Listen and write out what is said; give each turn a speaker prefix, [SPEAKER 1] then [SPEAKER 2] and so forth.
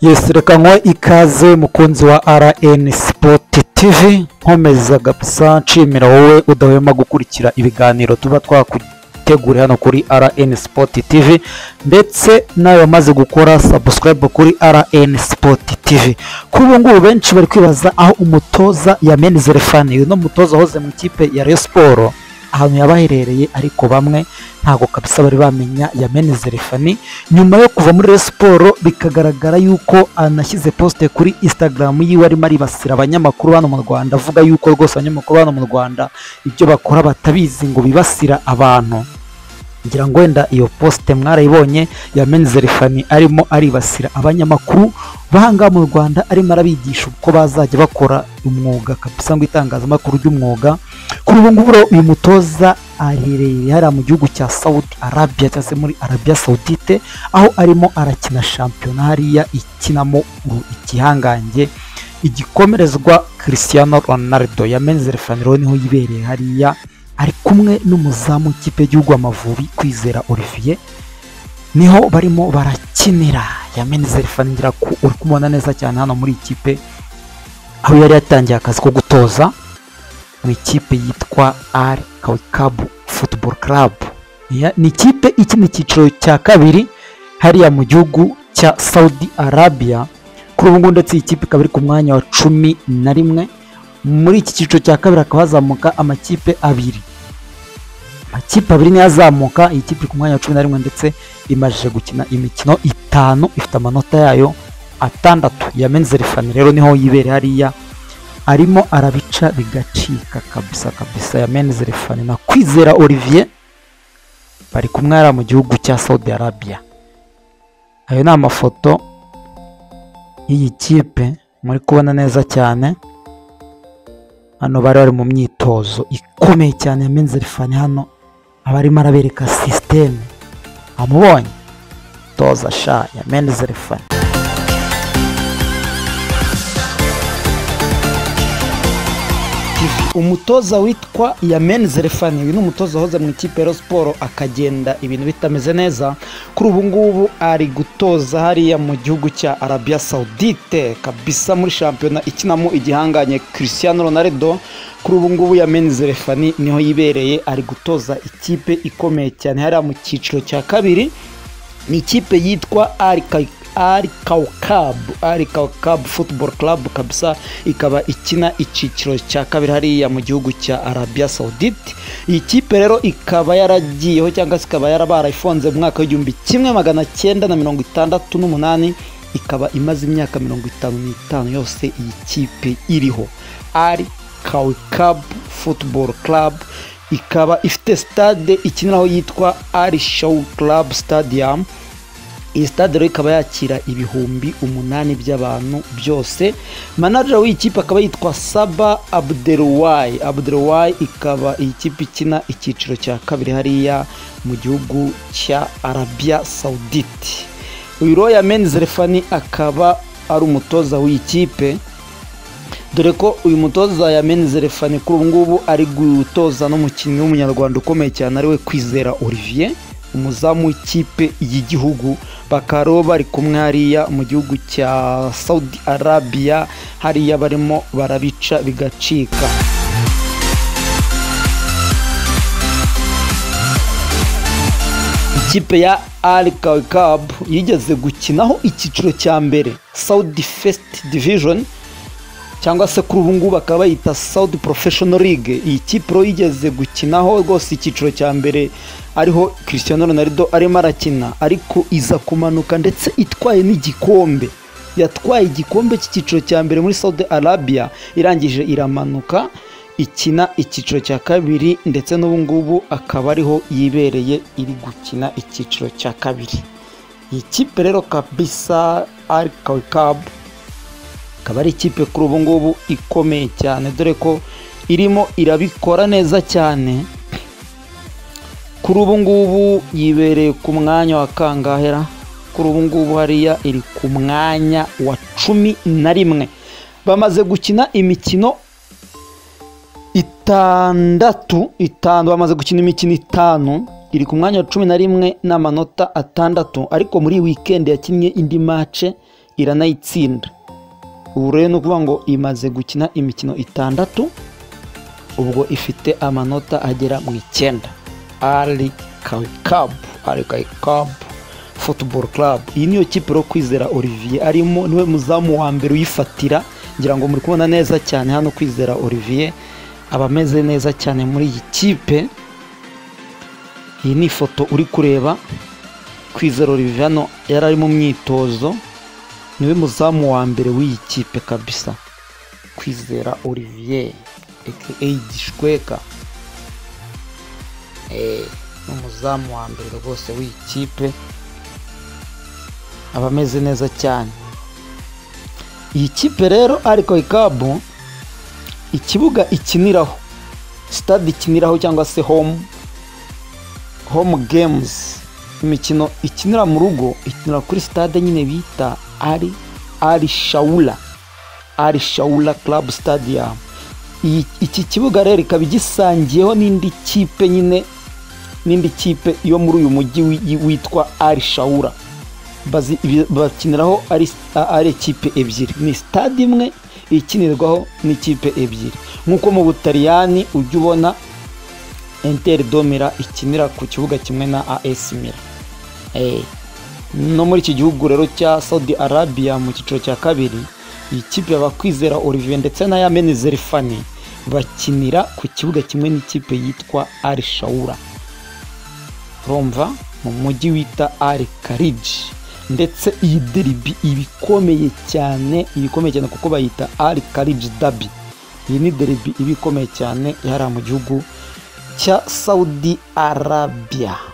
[SPEAKER 1] yesi reka nkwe ikaze mukunzi wa rn sipoti tivi nkomeza gapsa nshimira wowe udahwema gukurikira ibiganiro tuba twakuteguriye hano kuri rn sipoti tivi ndetse nawe wamaze gukora sabusikarayibu kuri rn sipoti tivi kuri ubu ngubu benshi bari kwibaza aho umutoza yamenize refani uyu ni umutoza wahoze mu ikipe ya reyo siporo ahantu yaba aherereye ariko bamwe ntabwo kabisa bari bamenya yamenize refani nyuma yo kuva muri Rayon siporo bikagaragara yuko anashyize posite kuri instagram yiwe arimo aribasira abanyamakuru hano mu rwanda avuga yuko rwose abanyamakuru hano mu rwanda ibyo bakora batabizi ngo bibasira abantu ngira ngo wenda iyo posite mwarayibonye yamenze refani arimo aribasira abanyamakuru b'ahangaha mu rwanda arimo arabigisha uko bazajya bakora umwuga kabisa ngo itangazamakuru ry'umwuga kuri ubu ngubu rero uyu mutoza aherereye hariya mu gihugu cya sawudi arabiya cyangwa se muri arabiya sawudite aho arimo arakina shampiyona hariya ikinamo u- igihangange igikomerezwa christiano ronaldo yamenze refani rero niho yibereye hariya ari kumwe n'umuzamu w'ikipe y'igihugu amavubi kwizera olivier niho barimo barakinira yamenze refani ngira ko uri kumubona neza cyane hano muri iyi kipe aho yari yatangiye akazi ko gutoza mu ikipe yitwa ari kawikabu futuboro karabu ni ikipe ikina icyiciro cya kabiri hariya mu gihugu cya saudi arabiya kuri ubu ngubu ndetse iyi kipe ikaba iri ku mwanya wa cumi na rimwe muri iki cyiciro cya kabiri hakaba hazamuka amakipe abiri amakipe abiri niyo azamuka iyi kipe iri ku mwanya wa cumi na rimwe ndetse imajije gukina imikino itanu ifite amanota yayo atandatu yamenze refani rero niho yibereye hariya arimo arabica bigacika kabisa kabisa yamenze refani na kwizera olivier bari kumwe hariya mu gihugu cya saudi arabiya ayo ni amafoto y'iyi kipe muri kubona neza cyane hano bari bari mu myitozo ikomeye cyane yamenze refani hano aba arimo arabereka sisiteme amubonye toza sha yamenze refani TV. umutoza witwa yamenze refani uyu ni umutoza wahoze mu ikipe ya Rayon siporo akagenda ibintu bitameze neza kuri ubu ngubu ari gutoza hariya mu gihugu cya arabiya sawudite kabisa muri shampiyona ikinamo igihanganye christian ronaldo kuri ubu ngubu yamenze refani niho yibereye ari gutoza ikipe ikomeye cyane hariya mu cyiciro cya kabiri ni ikipe yitwa ari Ka- Ari Kawkab Ari Kawkab Football Club kabisa ikaba ikina icyiciro cya kabiri hariya mu gihugu cya Arabia Saudite iyi kipe rero ikaba yaragiyeho cyangwa se ikaba yarabarayifunze mu mwaka w'igihumbi kimwe magana cyenda na mirongo itandatu n'umunani ikaba imaze imyaka mirongo itanu n'itanu yose iyi kipe iriho Ari Kawkab Football Club ikaba ifite stade ikiniraho yitwa Ari Show Club Stadium iyi stade rero ikaba yakira ibihumbi umunani by'abantu byose manajera w'iyi kipe akaba yitwa saba abderuwayi abderuwayi ikaba iyi kipe ikina icyiciro cya kabiri hariya mu gihugu cya arabiya sawudite uyu roya menizi refani akaba ari umutoza w'iyi kipe dore ko uyu mutoza yamenze refani kuri ubu ngubu ari gutoza n'umukinnyi w'umunyarwanda ukomeye cyane ariwe kwizera olivier umuzamu w'ikipe y'igihugu bakaba rero bari kumwe hariya mu gihugu cya saudi arabiya hariya barimo barabica bigacika ikipe ya Al Kaukab yigeze gukinaho icyiciro cya mbere Saudi First Division cyangwa se kuri ubu ngubu bakaba bayita Saudi Professional League iyi kipe rero yigeze gukinaho rwose icyiciro cya mbere ariho Cristiano Ronaldo arimo arakina ariko iza kumanuka ndetse itwaye n'igikombe yatwaye igikombe cy'icyiciro cya mbere muri Saudi Arabia irangije iramanuka ikina icyiciro cya kabiri ndetse n'ubu ngubu akaba ariho yibereye iri gukina icyiciro cya kabiri iyi kipe rero kabisa Al Kaukab ikaba ari ikipe kuri ubu ngubu ikomeye cyane dore ko irimo irabikora neza cyane kuri ubu ngubu yibereye ku mwanya wa kangahera kuri ubu ngubu hariya iri ku mwanya wa cumi na rimwe bamaze gukina imikino itandatu itanu bamaze gukina imikino itanu iri ku mwanya wa cumi na rimwe n'amanota atandatu ariko muri iyi wikendi yakinnye indi mace iranayitsinda ubu rero ni ukuvuga ngo imaze gukina imikino itandatu ubwo ifite amanota agera mu icyenda ari kawikabu ari kawikabu futuboro karabu iyi niyo kipe rero kwizera olivier arimo niwe muzamu wa mbere uyifatira ngira ngo muri kubona neza cyane hano kwizera olivier aba ameze neza cyane muri iyi kipe iyi ni ifoto uri kureba kwizera olivier hano yari ari mu myitozo niwe muzamu wa mbere w'iyi kipe kabisa kwizera olivier aka gishweka ni umuzamu wa mbere rwose w'iyi kipe aba ameze neza cyane iyi kipe rero ariko ikabu ikibuga ikiniraho sitade ikiniraho cyangwa se home home games imikino ikinira mu rugo ikinira kuri sitade nyine bita ari ari shawura ari shawura club stadium Iyi- iki kibuga rero ikaba igisangiyeho n'indi kipe nyine n'indi kipe yo muri uyu mujyi wi- witwa ari shawura bazi- ibi- bakiniraho ari a- ari ikipe ebyiri ni sitade imwe ikinirwaho n'ikipe ebyiri nk'uko mu butaliyani ujya ubona enteri domira ikinira ku kibuga kimwe na as mira Eh, no muri iki gihugu rero cya saudi arabia mu cyiciro cya kabiri iyi kipe abakwizera olivier ndetse na yamene zerifani bakinira ku kibuga kimwe n'ikipe yitwa ari shawura romva mu mujyi wita ari kariji ndetse iyi deribi iba ikomeye cyane iba ikomeye cyane kuko bayita ari kariji dabi iyi ni deribi iba ikomeye cyane ihara mu gihugu cya saudi arabiya